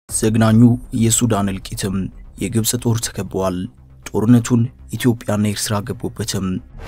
ዘግናኙ የሱዳን እልቂትም የግብፅ ጦር ተከበዋል። ጦርነቱን ኢትዮጵያና ኤርትራ ገቡበትም።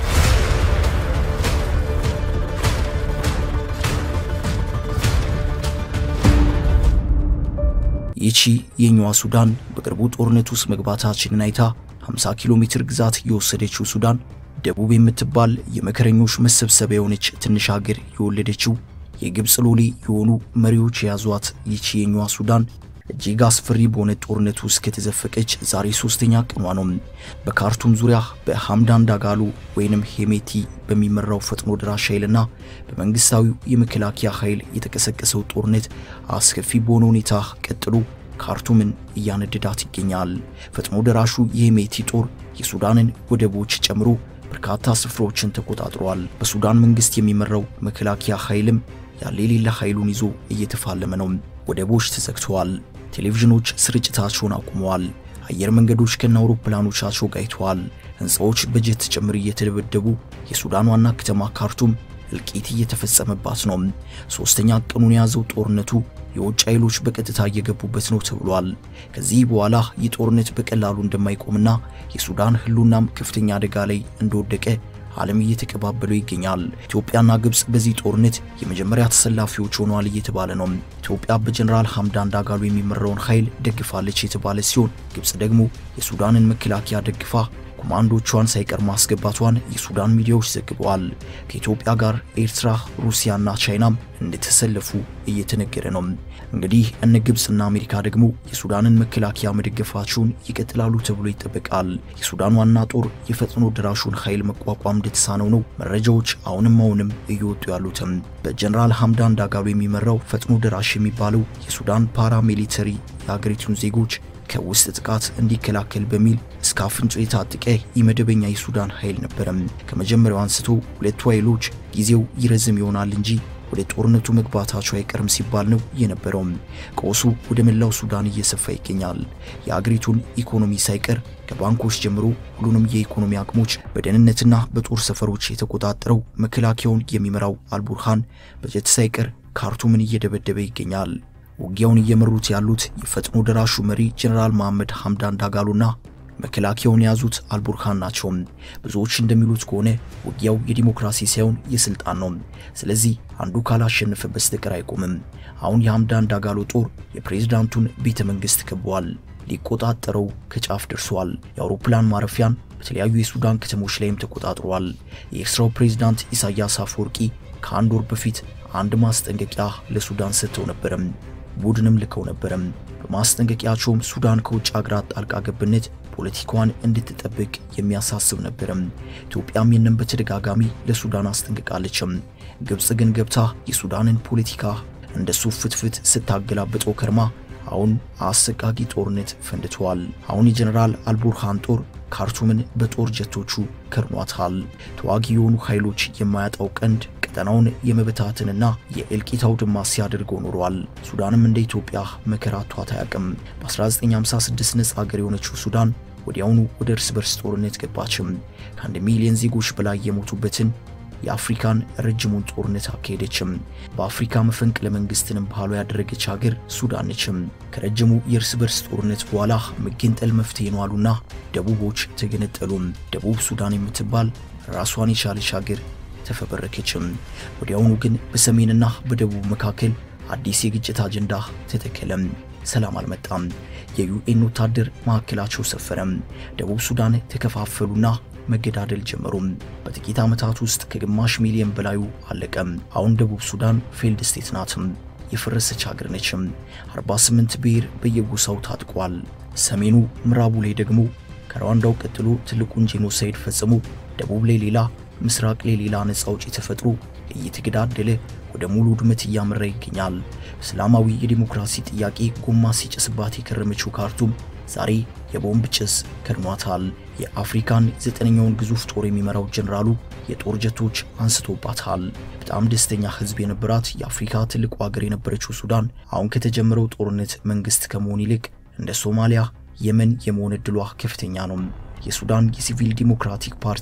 ይቺ የኛዋ ሱዳን በቅርቡ ጦርነት ውስጥ መግባታችንን አይታ 50 ኪሎ ሜትር ግዛት የወሰደችው ሱዳን ደቡብ የምትባል የመከረኞች መሰብሰቢያ የሆነች ትንሽ ሀገር የወለደችው የግብፅ ሎሌ የሆኑ መሪዎች የያዟት ይቺ የኛዋ ሱዳን እጅግ አስፈሪ በሆነ ጦርነት ውስጥ ከተዘፈቀች ዛሬ ሶስተኛ ቀኗ ነው። በካርቱም ዙሪያ በሐምዳን ዳጋሎ ወይንም ሄሜቲ በሚመራው ፈጥኖ ደራሽ ኃይልና በመንግስታዊው የመከላከያ ኃይል የተቀሰቀሰው ጦርነት አስከፊ በሆነ ሁኔታ ቀጥሎ ካርቱምን እያነደዳት ይገኛል። ፈጥኖ ደራሹ የሄሜቲ ጦር የሱዳንን ወደቦች ጨምሮ በርካታ ስፍራዎችን ተቆጣጥሯል። በሱዳን መንግስት የሚመራው መከላከያ ኃይልም ያለ የሌለ ኃይሉን ይዞ እየተፋለመ ነው። ወደቦች ተዘግተዋል። ቴሌቪዥኖች ስርጭታቸውን አቁመዋል። አየር መንገዶች ከነ አውሮፕላኖቻቸው ጋይተዋል። ሕንፃዎች በጀት ጭምር እየተደበደቡ የሱዳን ዋና ከተማ ካርቱም እልቂት እየተፈጸመባት ነው። ሶስተኛ ቀኑን የያዘው ጦርነቱ የውጭ ኃይሎች በቀጥታ እየገቡበት ነው ተብሏል። ከዚህ በኋላ ይህ ጦርነት በቀላሉ እንደማይቆምና የሱዳን ህልውናም ከፍተኛ አደጋ ላይ እንደወደቀ ዓለም እየተቀባበለው ይገኛል። ኢትዮጵያና ግብፅ በዚህ ጦርነት የመጀመሪያ ተሰላፊዎች ሆነዋል እየተባለ ነው። ኢትዮጵያ በጀነራል ሐምዳን ዳጋሎ የሚመራውን ኃይል ደግፋለች የተባለ ሲሆን ግብፅ ደግሞ የሱዳንን መከላከያ ደግፋ ኮማንዶቿን ሳይቀር ማስገባቷን የሱዳን ሚዲያዎች ዘግበዋል። ከኢትዮጵያ ጋር ኤርትራ፣ ሩሲያና ቻይናም እንደተሰለፉ እየተነገረ ነው። እንግዲህ እነ ግብፅና አሜሪካ ደግሞ የሱዳንን መከላከያ መደገፋቸውን ይቀጥላሉ ተብሎ ይጠበቃል። የሱዳን ዋና ጦር የፈጥኖ ደራሹን ኃይል መቋቋም እንደተሳነው ነው መረጃዎች አሁንም አሁንም እየወጡ ያሉትም። በጀነራል ሐምዳን ዳጋሎ የሚመራው ፈጥኖ ደራሽ የሚባለው የሱዳን ፓራሚሊተሪ የሀገሪቱን ዜጎች ከውስጥ ጥቃት እንዲከላከል በሚል እስከ አፍንጮ የታጠቀ የመደበኛ የሱዳን ኃይል ነበረም። ከመጀመሪያው አንስቶ ሁለቱ ኃይሎች ጊዜው ይረዝም ይሆናል እንጂ ወደ ጦርነቱ መግባታቸው አይቀርም ሲባል ነው የነበረው። ቀውሱ ወደ መላው ሱዳን እየሰፋ ይገኛል። የአገሪቱን ኢኮኖሚ ሳይቀር ከባንኮች ጀምሮ ሁሉንም የኢኮኖሚ አቅሞች በደህንነትና በጦር ሰፈሮች የተቆጣጠረው መከላከያውን የሚመራው አልቡርሃን በጀት ሳይቀር ካርቱምን እየደበደበ ይገኛል። ውጊያውን እየመሩት ያሉት የፈጥኖ ደራሹ መሪ ጀነራል መሐመድ ሐምዳን ዳጋሎና መከላከያውን የያዙት አልቡርሃን ናቸው። ብዙዎች እንደሚሉት ከሆነ ውጊያው የዲሞክራሲ ሳይሆን የስልጣን ነው። ስለዚህ አንዱ ካላሸነፈ በስተቀር አይቆምም። አሁን የሐምዳን ዳጋሎ ጦር የፕሬዝዳንቱን ቤተ መንግስት ከቧል። ሊቆጣጠረው ከጫፍ ደርሷል። የአውሮፕላን ማረፊያን በተለያዩ የሱዳን ከተሞች ላይም ተቆጣጥሯል። የኤርትራው ፕሬዝዳንት ኢሳያስ አፈወርቂ ከአንድ ወር በፊት አንድ ማስጠንቀቂያ ለሱዳን ሰጥተው ነበረም ቡድንም ልከው ነበረም። በማስጠንቀቂያቸውም ሱዳን ከውጭ ሀገራት ጣልቃ ገብነት ፖለቲካዋን እንድትጠብቅ የሚያሳስብ ነበረም። ኢትዮጵያም ይህንን በተደጋጋሚ ለሱዳን አስጠንቅቃለችም። ግብፅ ግን ገብታ የሱዳንን ፖለቲካ እንደ ሱፍ ፍትፍት ስታገላብጠው ከርማ አሁን አሰቃቂ ጦርነት ፈንድተዋል። አሁን የጀነራል አልቡርሃን ጦር ካርቱምን በጦር ጀቶቹ ከርኗታል። ተዋጊ የሆኑ ኃይሎች የማያጣው ቀንድ ቀጠናውን የመበታትንና የእልቂት አውድማ ሲያደርገው ኖሯል። ሱዳንም እንደ ኢትዮጵያ መከራ አጥቷት አያውቅም። በ1956 ነጻ ሀገር የሆነችው ሱዳን ወዲያውኑ ወደ እርስ በርስ ጦርነት ገባችም። ከአንድ ሚሊዮን ዜጎች በላይ የሞቱበትን የአፍሪካን ረጅሙን ጦርነት አካሄደችም። በአፍሪካ መፈንቅለ መንግስትንም ባህሏ ያደረገች ሀገር ሱዳን ነችም። ከረጅሙ የእርስ በርስ ጦርነት በኋላ መገንጠል መፍትሄ ነው አሉና ደቡቦች ተገነጠሉም። ደቡብ ሱዳን የምትባል ራሷን የቻለች ሀገር ተፈበረከችም። ወዲያውኑ ግን በሰሜንና በደቡብ መካከል አዲስ የግጭት አጀንዳ ተተከለም። ሰላም አልመጣም። የዩኤን ወታደር ማዕከላቸው ሰፈረም። ደቡብ ሱዳን ተከፋፈሉና መገዳደል ጀመሩም። በጥቂት ዓመታት ውስጥ ከግማሽ ሚሊዮን በላዩ አለቀም። አሁን ደቡብ ሱዳን ፌልድ ስቴት ናትም፣ የፈረሰች ሀገር ነችም። 48 ብሔር በየጎሳው ታጥቋል። ሰሜኑ ምዕራቡ ላይ ደግሞ ከሩዋንዳው ቀጥሎ ትልቁን ጄኖሳይድ ፈጽሞ ደቡብ ላይ ሌላ ምስራቅ ላይ ሌላ ነፃ አውጪ ተፈጥሮ እየተገዳደለ ወደ ሙሉ ውድመት እያመራ ይገኛል። እስላማዊ የዲሞክራሲ ጥያቄ ጎማ ሲጨስባት የከረመችው ካርቱም ዛሬ የቦምብ ጭስ ከድኗታል። የአፍሪካን ዘጠነኛውን ግዙፍ ጦር የሚመራው ጀኔራሉ የጦር ጀቶች አንስቶባታል። በጣም ደስተኛ ሕዝብ የነበራት የአፍሪካ ትልቁ ሀገር የነበረችው ሱዳን አሁን ከተጀመረው ጦርነት መንግስት ከመሆን ይልቅ እንደ ሶማሊያ፣ የመን የመሆን ዕድሏ ከፍተኛ ነው። የሱዳን የሲቪል ዲሞክራቲክ ፓርቲ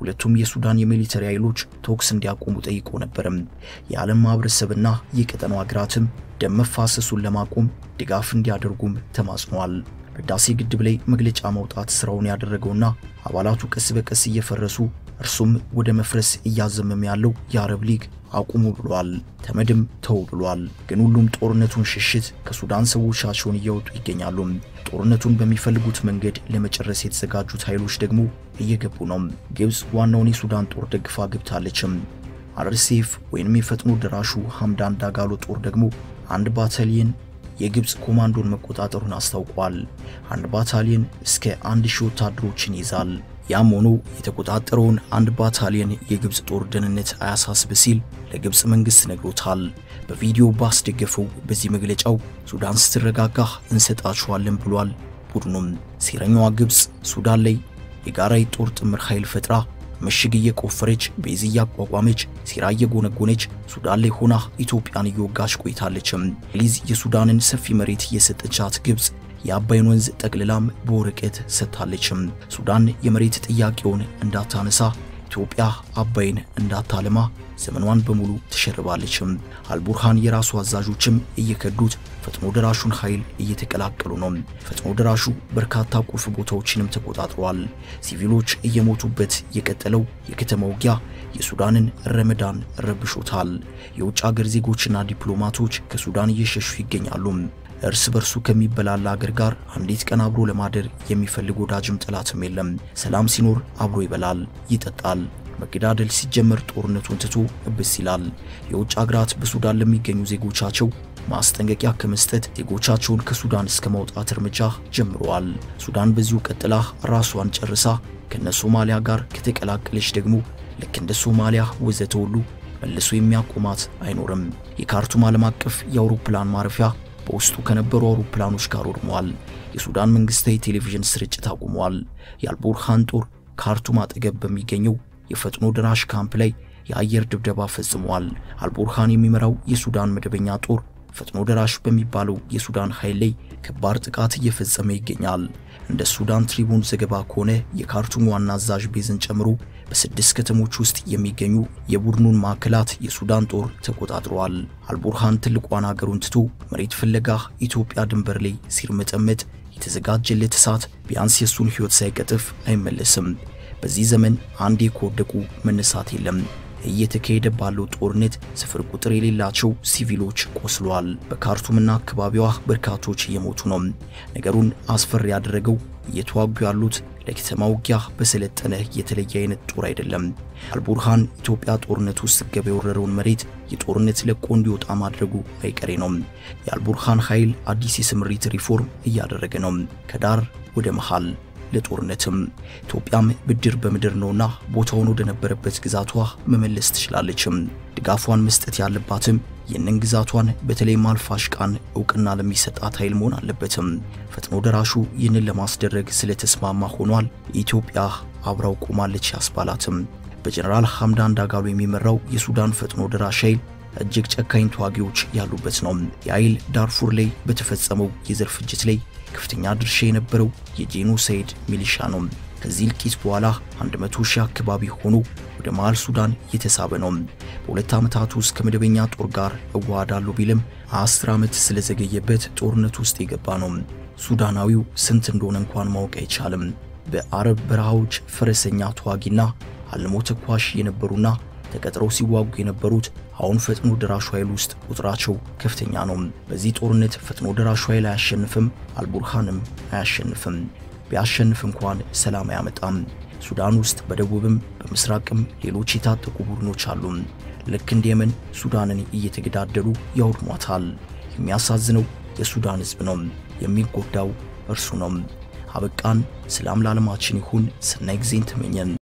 ሁለቱም የሱዳን የሚሊተሪ ኃይሎች ተኩስ እንዲያቆሙ ጠይቆ ነበርም። የዓለም ማህበረሰብና የቀጠናው ሀገራትም ደም መፋሰሱን ለማቆም ድጋፍ እንዲያደርጉም ተማጽኗል። በህዳሴ ግድብ ላይ መግለጫ ማውጣት ስራውን ያደረገውና አባላቱ ቀስ በቀስ እየፈረሱ እርሱም ወደ መፍረስ እያዘመመ ያለው የአረብ ሊግ አቁሙ ብሏል። ተመድም ተው ብሏል። ግን ሁሉም ጦርነቱን ሽሽት ከሱዳን ሰዎቻቸውን እያወጡ ይገኛሉ። ጦርነቱን በሚፈልጉት መንገድ ለመጨረስ የተዘጋጁት ኃይሎች ደግሞ እየገቡ ነው። ግብፅ ዋናውን የሱዳን ጦር ደግፋ ገብታለችም። አርሴፍ ወይንም የፈጥኖ ደራሹ ሐምዳን ዳጋሎ ጦር ደግሞ አንድ ባታሊየን የግብፅ ኮማንዶን መቆጣጠሩን አስታውቋል። አንድ ባታሊየን እስከ አንድ ሺህ ወታደሮችን ይዛል። ያም ሆኖ የተቆጣጠረውን አንድ ባታሊየን የግብፅ ጦር ደህንነት አያሳስብ ሲል ለግብፅ መንግስት ነግሮታል። በቪዲዮ ባስደገፈው በዚህ መግለጫው ሱዳን ስትረጋጋ እንሰጣችኋለን ብሏል። ቡድኑም ሴረኛዋ ግብፅ ሱዳን ላይ የጋራ የጦር ጥምር ኃይል ፈጥራ ምሽግ እየቆፈረች ቤዝ እያቋቋመች ሴራ እየጎነጎነች ሱዳን ላይ ሆና ኢትዮጵያን እየወጋች ቆይታለችም። እንግሊዝ የሱዳንን ሰፊ መሬት እየሰጠቻት ግብፅ የአባይን ወንዝ ጠቅልላም በወረቀት ሰጥታለችም። ሱዳን የመሬት ጥያቄውን እንዳታነሳ ኢትዮጵያ አባይን እንዳታለማ ዘመኗን በሙሉ ትሸርባለችም። አልቡርሃን የራሱ አዛዦችም እየከዱት ፈጥኖ ደራሹን ኃይል እየተቀላቀሉ ነው። ፈጥኖ ደራሹ በርካታ ቁልፍ ቦታዎችንም ተቆጣጥሯል። ሲቪሎች እየሞቱበት የቀጠለው የከተማ ውጊያ የሱዳንን ረመዳን ረብሾታል። የውጭ አገር ዜጎችና ዲፕሎማቶች ከሱዳን እየሸሹ ይገኛሉ። እርስ በርሱ ከሚበላላ አገር ጋር አንዲት ቀን አብሮ ለማደር የሚፈልግ ወዳጅም ጠላትም የለም። ሰላም ሲኖር አብሮ ይበላል፣ ይጠጣል። መገዳደል ሲጀመር ጦርነቱን ትቶ እብስ ይላል። የውጭ አገራት በሱዳን ለሚገኙ ዜጎቻቸው ማስጠንቀቂያ ከመስጠት ዜጎቻቸውን ከሱዳን እስከ ማውጣት እርምጃ ጀምረዋል። ሱዳን በዚሁ ቀጥላ ራሷን ጨርሳ ከነ ሶማሊያ ጋር ከተቀላቀለች ደግሞ ልክ እንደ ሶማሊያ ወዘተ ሁሉ መልሶ የሚያቆማት አይኖርም። የካርቱም ዓለም አቀፍ የአውሮፕላን ማረፊያ በውስጡ ከነበሩ አውሮፕላኖች ጋር ወድሟል። የሱዳን መንግስታዊ ቴሌቪዥን ስርጭት አቁሟል። የአልቡርሃን ጦር ካርቱም አጠገብ በሚገኘው የፈጥኖ ደራሽ ካምፕ ላይ የአየር ድብደባ ፈጽሟል። አልቡርሃን የሚመራው የሱዳን መደበኛ ጦር ፈጥኖ ደራሽ በሚባለው የሱዳን ኃይል ላይ ከባድ ጥቃት እየፈጸመ ይገኛል። እንደ ሱዳን ትሪቡን ዘገባ ከሆነ የካርቱም ዋና አዛዥ ቤዝን ጨምሮ በስድስት ከተሞች ውስጥ የሚገኙ የቡድኑን ማዕከላት የሱዳን ጦር ተቆጣጥረዋል። አልቡርሃን ትልቋን አገሩን ትቶ መሬት ፍለጋ ኢትዮጵያ ድንበር ላይ ሲርመጠመጥ የተዘጋጀለት እሳት ቢያንስ የሱን ሕይወት ሳይቀጥፍ አይመለስም። በዚህ ዘመን አንዴ ከወደቁ መነሳት የለም። እየተካሄደ ባለው ጦርነት ስፍር ቁጥር የሌላቸው ሲቪሎች ቆስለዋል። በካርቱምና አካባቢዋ በርካቶች እየሞቱ ነው። ነገሩን አስፈሪ ያደረገው እየተዋጉ ያሉት ለከተማ ውጊያ በሰለጠነ የተለየ አይነት ጦር አይደለም። አልቡርሃን ኢትዮጵያ ጦርነት ውስጥ ገባ የወረረውን መሬት የጦርነት ለቆ እንዲወጣ ማድረጉ አይቀሬ ነው። የአልቡርሃን ኃይል አዲስ የስምሪት ሪፎርም እያደረገ ነው፣ ከዳር ወደ መሃል ለጦርነትም ኢትዮጵያም ብድር በምድር ነውና ቦታውን ወደ ነበረበት ግዛቷ መመለስ ትችላለችም። ድጋፏን መስጠት ያለባትም ይህንን ግዛቷን በተለይም አልፋሽቃን እውቅና ለሚሰጣት ኃይል መሆን አለበትም። ፈጥኖ ደራሹ ይህንን ለማስደረግ ስለተስማማ ሆኗል። ኢትዮጵያ አብራው ቆማለች ያስባላትም። በጀነራል ሐምዳን ዳጋሎ የሚመራው የሱዳን ፈጥኖ ደራሽ ኃይል እጅግ ጨካኝ ተዋጊዎች ያሉበት ነው። የኃይል ዳርፉር ላይ በተፈጸመው የዘር ፍጅት ላይ ከፍተኛ ድርሻ የነበረው የጄኖሳይድ ሚሊሻ ነው። ከዚህ እልቂት በኋላ 100 ሺህ አካባቢ ሆኖ ወደ መሃል ሱዳን እየተሳበ ነው። በሁለት ዓመታት ውስጥ ከመደበኛ ጦር ጋር እዋሃዳለሁ ቢልም አስር ዓመት ስለዘገየበት ጦርነት ውስጥ የገባ ነው። ሱዳናዊው ስንት እንደሆነ እንኳን ማወቅ አይቻልም። በአረብ በረሃዎች ፈረሰኛ ተዋጊና አልሞ ተኳሽ የነበሩና ተቀጥረው ሲዋጉ የነበሩት አሁን ፈጥኖ ደራሹ ኃይል ውስጥ ቁጥራቸው ከፍተኛ ነው። በዚህ ጦርነት ፈጥኖ ደራሹ ኃይል አያሸንፍም፣ አልቡርሃንም አያሸንፍም። ቢያሸንፍ እንኳን ሰላም አያመጣም። ሱዳን ውስጥ በደቡብም በምስራቅም ሌሎች የታጠቁ ቡድኖች አሉ። ልክ እንደ የመን ሱዳንን እየተገዳደሉ ያውድሟታል። የሚያሳዝነው የሱዳን ሕዝብ ነው። የሚጎዳው እርሱ ነው። አበቃን። ሰላም ለዓለማችን ይሁን። ሰናይ ጊዜን ተመኘን።